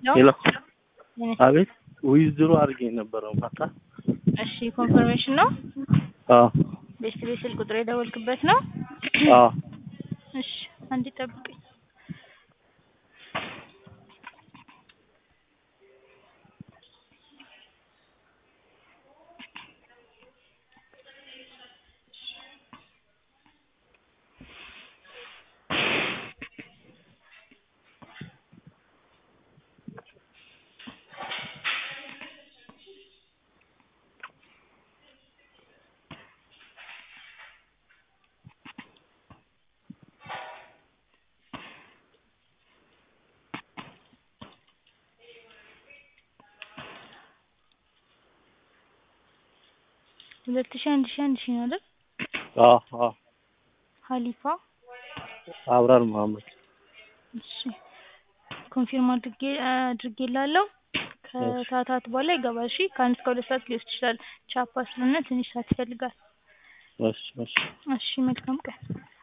ሄሎ ሄሎ አቤት ዊዝድሮ አድርጌ ነበረው ማታ እሺ ኮንፈርሜሽን ነው አዎ ቤስት ቤት ስልክ ቁጥር የደወልክበት ነው አዎ እሺ አንዴ ጠብቀኝ ሁለት ሺህ አንድ ሺህ አንድ ሺህ ነው አይደል አዎ አዎ ሀሊፋ አብራር መሀመድ እሺ ኮንፊርም አድርጌ አድርጌላለሁ ከሰዓታት በኋላ ይገባል እሺ ከአንድ እስከ ሁለት ሰዓት ሊወስድ ይችላል ቻፓ ስለሆነ ትንሽ ሰዓት ይፈልጋል እሺ እሺ እሺ መልካም ቀን